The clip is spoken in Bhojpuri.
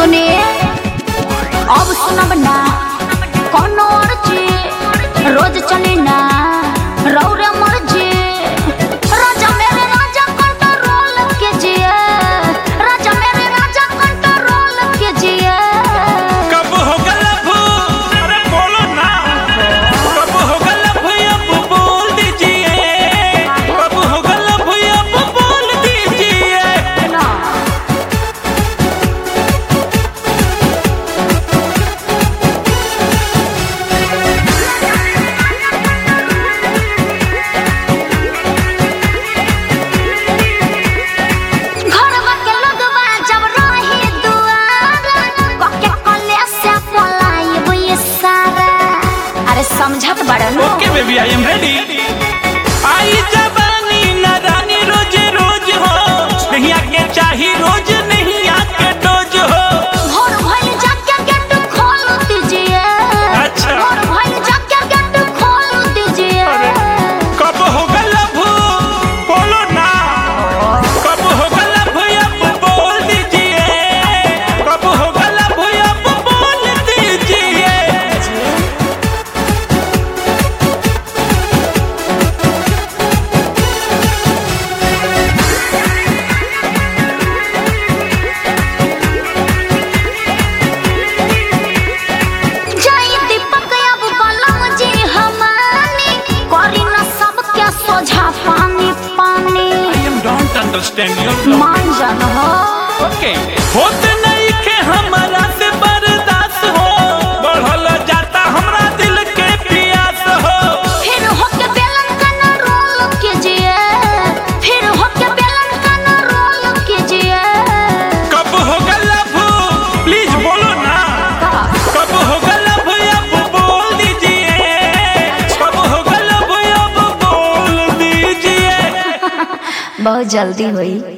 सुनिए अब सुनब ना कोनो अर्जी रोज चली ना रौरे मर्जी राजा मेरे राजा कंट्रोल कीजिए राजा मेरे राजा कंट्रोल कीजिए कब होगा लव अरे बोलो ना कब होगा लव अब बोल दीजिए कब होगा लव अब बोल दीजिए ना घरवा के लोगवा जब रही दुआर कके कले से पलाइब ये सारा अरे समझत बड़न okay baby I am ready आई जवानी ना रानी रोज रोज हो नहीं आके चाही रोज नहीं आके डोज हो भोर भइल जाके गेट खोल दीजिए अच्छा। भोर भइल जाके गेट खोल दीजिए कब होगा लव बोलो ना कब होगा लव अब बोल दीजिए कब होगा लव अब बोल दीजिए जय दीपक अब बलम जी हमानी करी न सबके सोझा पानी पानी I am don't understand your मान जान हो ओके होत नहीं के हमारा से बर्दाश्त हो बढ़ल जाता हमरा दिल के प्यास हो फिर होके बेलन का न रोल कीजिए फिर होके बेलन का न रोल कीजिए कब होगा लव प्लीज बोलो ना कब होगा लव अब बोल दीजिए कब होगा लव अब बोल दीजिए बहुत जल्दी हुई